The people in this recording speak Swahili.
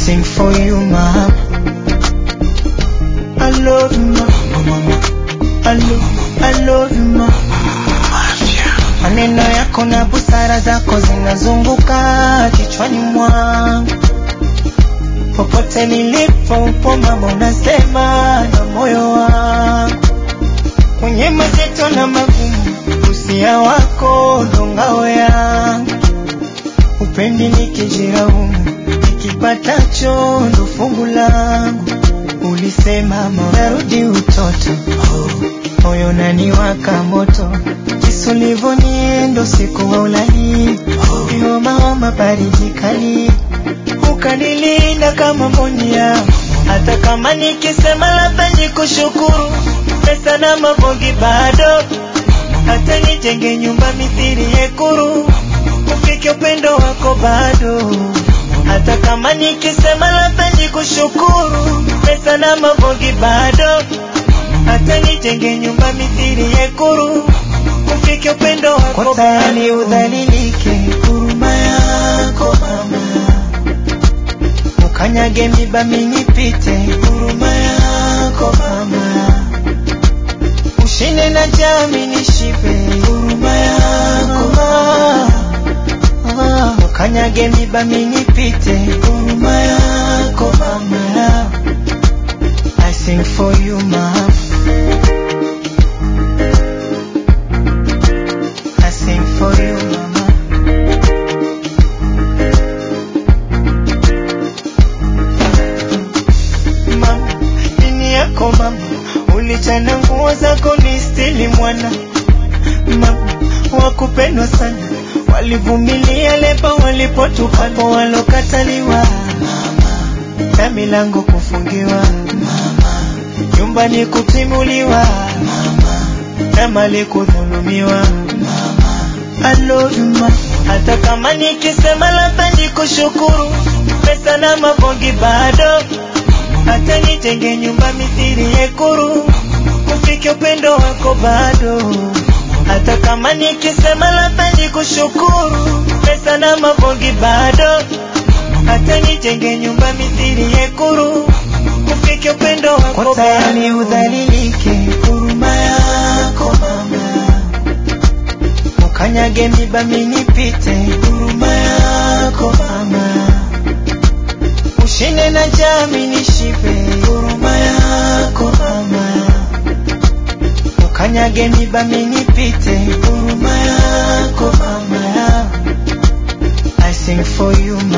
sing for you mama. I love you mama. I love, I love you mama. Maneno yako na busara zako zinazunguka kichwani mwangu, popote nilipo upo mama, unasema na moyo wangu, kwenye mazito na magumu, usia wako ndo ngao yangu, upendi nikijiraumu, nikipatacho ndo fungu langu. Ulisema marudi utoto, moyo naniwaka moto, kisu livoniendo siku wa ulali, homa baridi kali, ukanilinda kama monia, hata kama nikisema labda nikushukuru, pesa na mavogi bado, hata nijenge nyumba mithiri yekuru, ufike upendo wako bado hata kama nikisema labda nikushukuru, pesa na mavogi bado, hata nijenge nyumba mithiri yekuru, ufike upendo wako tayari udhalilike, huruma yako mama, ukanyage miba minipite, huruma yako mama, ushinde na jami nishibe, huruma yako mama ukanyage miba minipite, huruma yako mama. I sing for you mama. I sing for you mama. Mama, dini yako mama, ulichana nguo zako ni stili mwana mama, wakupendwa sana walivumilia lepa walipotukapo walokataliwa mama, na milango kufungiwa mama, nyumbani kutimuliwa mama, na mali kudhulumiwa mama. I love you mama, hata kama nikisema labda nikushukuru, pesa na mavongi bado, hata nijenge nyumba mithiri yekuru, ufike upendo wako bado hata kama nikisema labda nikushukuru, pesa na mavongi bado, hata nijenge nyumba mithiri yekuru, ufike upendo wako tayari udhalilike, huruma yako mama, ukanyage miba minipite, huruma yako mama, ushinde na jami nishibe, huruma yako mama ukanyage miba minipite, huruma yako mama. I sing for you